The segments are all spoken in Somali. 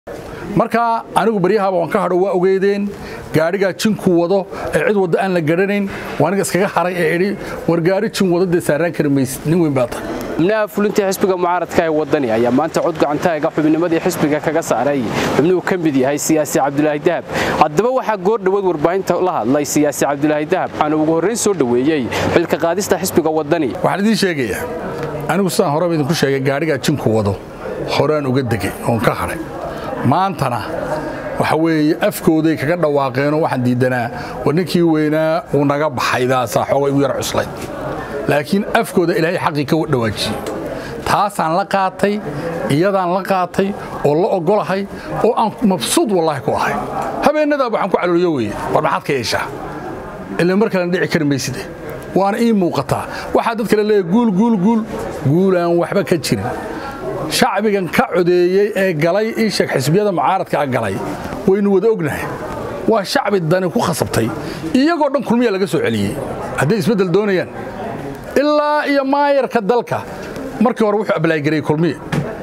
marka anigu baryahaaba waan ka hadho waa ogeydeen gaadhigaa jinku wado ee cid waddo aan la garanayn waa aniga iskaga haray ee idhi war gaari jin wado dee saaraan kari maysid nin weyn baa tahay xubnaha fulinta xisbiga mucaaradka ee wadani ayaa maanta cod gacantaaga xubnimadii xisbiga kaga saaray xubnuhu ka mid yahay siyaasi cabdulaahi dahab haddaba waxaa goor dhoweed warbaahinta la hadlay siyaasi cabdulaahi dahab waxaana ugu horrayn soo dhoweeyey xilka qaadista xisbiga wadani waxaan idiin sheegayaa anigu sidaan horeba idinku sheegay gaadhigaa jinku wado horaan uga degay oon ka hadhay maantana waxa weeye afkooday kaga dhawaaqeenoo waxaan diiddanaa war ninkii weynaa uu naga baxay daasaa xooga igu yar cuslayd laakiin afkooda ilaahay xaqii ka dhawaajiyey taasaan la qaatay iyadaan la qaatay oo la ogolahay oo aan mabsuud wallaahi ku ahay habeenadaaba waxaan ku calooliyo weye war maxaad ka yeeshaa ila mar kalena dhici kari mayside waana ii muuqataa waxaa dad kale leeyahy guul guul guul guulaan waxba ka jirin shacbigan ka codeeyey ee galay iisheeg xisbiyada mucaaradkaa galay waynu wada ognahay waa shacbi dani ku khasabtay iyagoo dhan kulmiya laga soo celiyey hadday isbeddel doonayaan ilaa iyo maayarka dalka markii hore wuxuu ablaagarayey kulmiye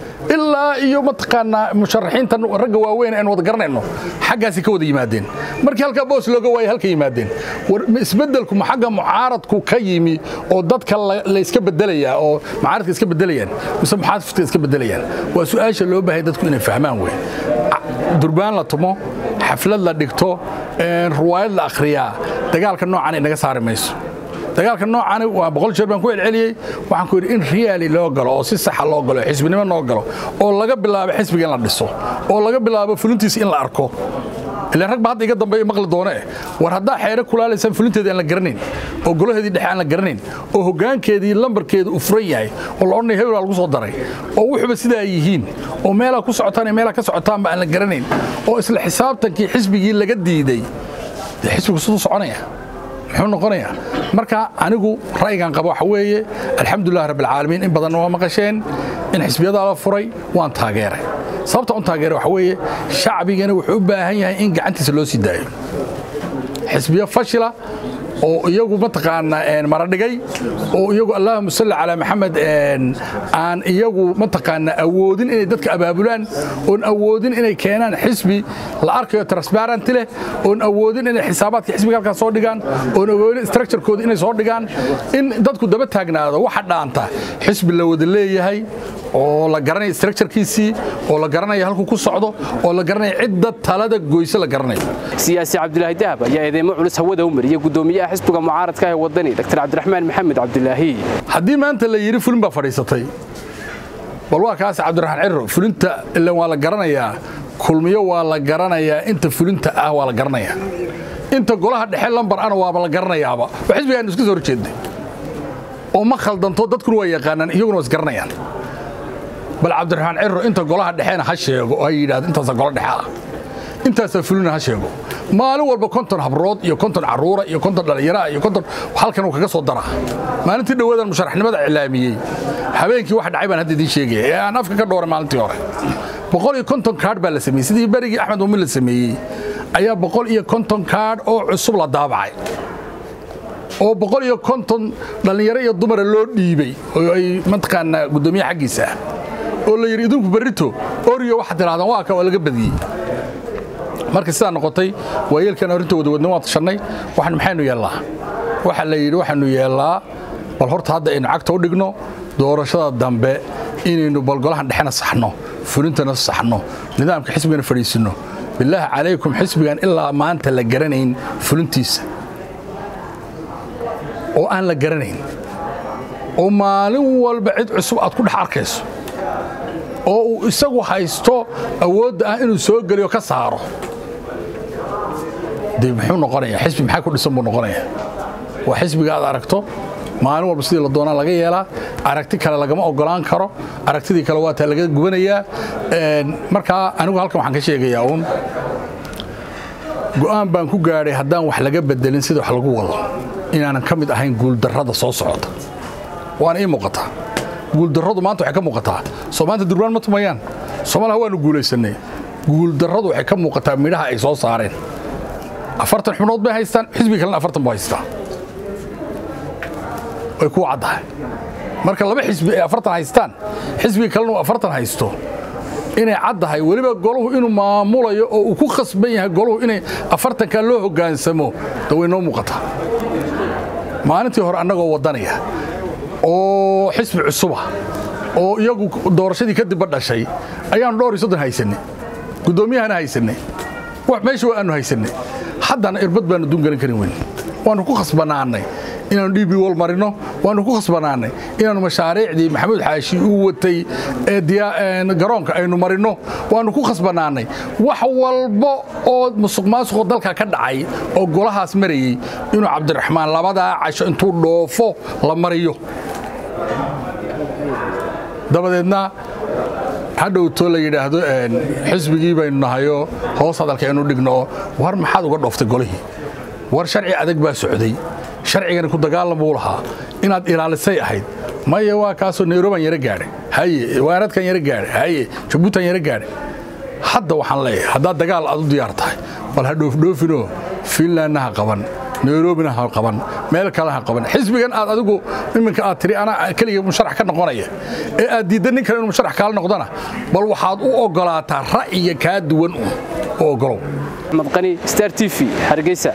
ilaa iyo mataqaanaa musharaxiinta ragga waaweyn aynu wada garanayno xaggaasi ka wada yimaadeen markii halkaa boos looga waayay halka yimaadeen war isbeddelku ma xagga mucaaradku ka yimi oo dadka la iska bedelayaa oo mucaaradka iska bedelayaan mise muxaafidka iska bedelayaan waa su'aasha loo baahay dadku inay fahmaan wey durbaan la tumo xaflad la dhigto ruwaayad la akhriyaa dagaalka noocan ay naga saari mayso dagaalka noocaani waa boqol jeer baan ku celceliyey waxaan ku yidhi in riyaali loo galo oo si saxa loo galo xisbinimo loo galo oo laga bilaabo xisbiga in la dhiso oo laga bilaabo fulintiisa in la arko ilaan rag ba hadda iga dambeeya maqli doone war haddaa xeere kulaalaysaan fulinteedii aan la garanayn oo golaheedii dhexe aan la garanayn oo hoggaankeedii lambarkeeda uu furan yahay oo la odhanaya hebelaa lagu soo daray oo wuxuba sidaa yihiin oo meelaa ku socotaan iyo meelaa ka socotaanba aan la garanayn oo isla xisaabtankii xisbigii laga diiday dee xisbigu siduu soconaya muxuu noqonayaa marka anigu ra'yigan qaba waxa weeye alxamdulilah rabbilcaalamiin in badanna waa maqasheen in xisbiyadaa la furay waan taageeray sababta un taageeray waxa weeye shacbigana wuxuu u baahan yahay in gacantiisa loo sii daayo xisbiyo fashila oo iyagu mataqaanaa maradhigay oo iyagu allahuma salli calaa maxamed aan iyagu mataqaanaa awoodin inay dadka abaabulaan oon awoodin inay keenaan xisbi la arkayo transparenty leh oon awoodin inay xisaabaadka xisbiga halkaas soo dhigaan oon awoodin structurekooda inay soo dhigaan in dadku daba taagnaado waxa dhaanta xisbi la wada leeyahay oo la garanaya structurekiisii oo la garanaya halkuu ku socdo oo la garanaya cidda talada goyse la garanayo siyaasi cabdulaahi dahab ayaa eedeymo culus hawada u mariyey gudoomiyaha xisbiga mucaaradka ee wadani dr cabdiraxmaan maxamed cabdulaahi haddii maanta la yidhi fulin baa fadhiisatay bal waa kaas cabdiraxmaan cirro fulinta ilan waa la garanayaa kulmiyo waa la garanayaa inta fulinta ah waa la garanayaa inta golaha dhexe lambar ana waaba la garanayaaba oo xisbigaanu iska soo horjeednay oo ma khaldanto dadkuna waa yaqaanaan iyaguna waa isgaranayaan bal cabdiraxmaan cirro inta golaha dhexena ha sheego oo ha yidhahdo intaasa golo dhexe ah intaasaa fulina ha sheego maalin walba konton habrood iyo konton carruura iyo konton dhallinyaraha iyo konton halkan uu kaga soo daraa maalintii dhowaadaan musharaxnimada iclaamiyey habeenkii wax dhacay baan hadda idiin sheegaya ee aan afka ka dhooray maalintii hore boqol iyo konton kaadh baa la sameeyey sidii berigii axmed muumin la sameeyey ayaa boqol iyo konton kaadh oo cusub la daabacay oo boqol iyo konton dhallinyaro iyo dumara loo dhiibey oo ay mataqaanaa guddoomiyaha xaggiisa ah oo la yidhi idinku berrito oriyo waxaad tidhahdaan waa ka waa laga badiyey marka sidaa noqotay waayeelkan arrinta wadawadna waan tashannay waxaan maxaynu yeellaa waxa la yidhi waxaanu yeellaa bal horta hadda aynu cagta u dhigno doorashada dambe inaynu balgolahan dhexena saxno fulintana saxno nidaamka xisbigana fadhiisinno bilaahi calaykum xisbigan ilaa maanta la garanayn fulintiisa oo aan la garanayn oo maalin walba cid cusub aad ku dhex arkayso oo uu isagu haysto awoodda ah inuu soo geliyo ka saaro dee muxuu noqonayaa xisbi maxaa ku dhisan buu noqonayaa waa xisbiga aad aragto maalin walba sidii la doonaa laga yeelaa aragti kale lagama ogolaan karo aragtidii kale waa taa laga gubanayaa markaa anigu halkan waxaan ka sheegayaa uun go'aan baan ku gaadhay haddaan wax laga bedelin sida wax lagu wado inaanan ka mid ahayn guuldarrada soo socota waana ii muuqataa guuldarradu maanta waxay ka muuqataa soo maanta durbaan ma tumayaan soomaaliha waanu guulaysannay guuldarradu waxay ka muuqataa midhaha ay soo saareen afartan xubnood bay haystaan xisbiga kalena afartan buu haystaa way kuu caddahay marka laba xisbi ay afartan haystaan xisbiga kalena uu afartan haysto inay caddahay weliba golahu inuu maamulayo oo uu ku khasban yahay golahu inay afartanka loo hoggaansamo da way noo muuqataa maalintii hore annagoo waddanaya oo xisbi cusuba oo iyagu doorashadii kadibba dhashay ayaanu dhowr iyo soddon haysannay guddoomiyahana haysannay wax meesha waa aanu haysannay haddana irbad baanu dungalan karin weyn waannu ku khasbanaannay inaannu d b wol marino waannu ku khasbanaannay inaannu mashaariicdii maxamuud xaashi uu watay ee garoonka aynu marino waannu ku khasbanaannay wax walba oo musuq maasuqoo dalka ka dhacay oo golahaas marayey inuu cabdiraxmaan labadaa casho intuu dhoofo la mariyo dabadeedna hadhowto la yidhaahdo xisbigii baynu nahayoo hoos hadalka aynu dhigno war maxaad uga dhooftay golihii war sharci adag baa socday sharcigani ku dagaalan buu lahaa inaad ilaalisay ahayd maya waa kaasoo nayrobaan yaro gaadhay haye waaradkan yaro gaadhay haye jabuutan yaro gaadhay hadda waxaan leeyahay haddaad dagaal aad u diyaar tahay bal ha dhoofdhoofinoo fiinlandna ha qaban nayrobina ha qaban meel kale ha qaban xisbigan aad adigu iminka aad tiri anaa keliga musharax ka noqonaya ee aad diidda nin kale inuu musharax kaala noqdana bal waxaad u oggolaataa ra'yiga kaa duwan u oggolow axmed qani star t v hargeysa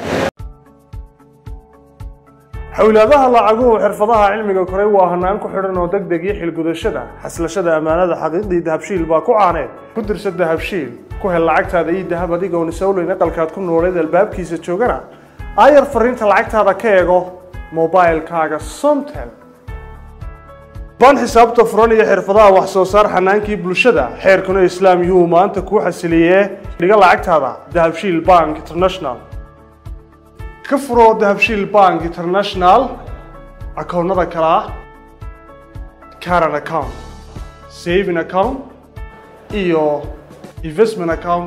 xowlaadaha lacaguhu xirfadaha cilmiga koray waa hanaan ku xidhan oo deg deg iyo xilgudashada xaslashada ammaanada xaqiiqdii dahabshiil baa ku caaneed ku dirsa dahabshiil ku hel lacagtaada iyo dahab adigoon isowleyn aqalkaad ku nooleed albaabkiisa joogana aayar fariinta lacagtaada ka eego mobailkaaga somtel baan xisaabta furan iyo xirfadaha wax soo saar xanaankii bulshada xeerkuna islaam yuhuu maanta kuu xasiliyee dhiga lacagtaada dahabshiil bank international ka furo dahabshiil bank international akoonnada kale ah caran account saving account iyo investment account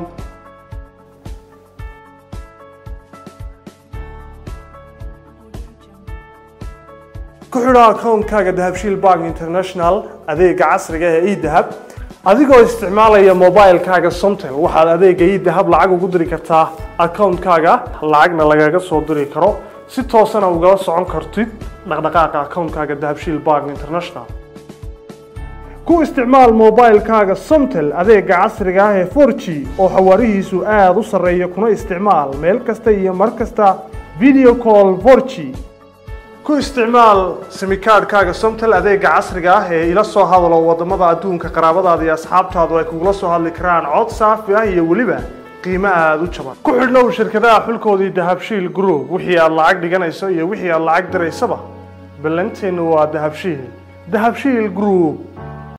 ku xidho akoonkaaga dahabshiil bank international adeega casriga ee edahab adigoo isticmaalaya mobilkaaga somtel waxaad adeega edahab lacag ugu diri kartaa akoonkaaga lacagna lagaga soo diri karo si toosana ugala socon kartid dhaqdhaqaaqa akoonkaaga dahabshiil bank international ku isticmaal mobilkaaga somtel adeega casriga ah ee 4g oo xawaarihiisu aada u sarreeya kuna isticmaal meel kasta iyo mar kasta video call 4g ku isticmaal simikaadhkaaga somtel adeega casriga ah ee ila soo hadalo wadamada adduunka qaraabadaada iyo asxaabtaadu ay kugula soo hadli karaan cod saafi ah iyo weliba qiimo aada u jaban ku xidhnow shirkadaha xulkoodii dahabshiil group wixii aad lacag dhiganayso iyo wixii aad lacag diraysaba ballanteennu waa dahabshiil dahabshiil group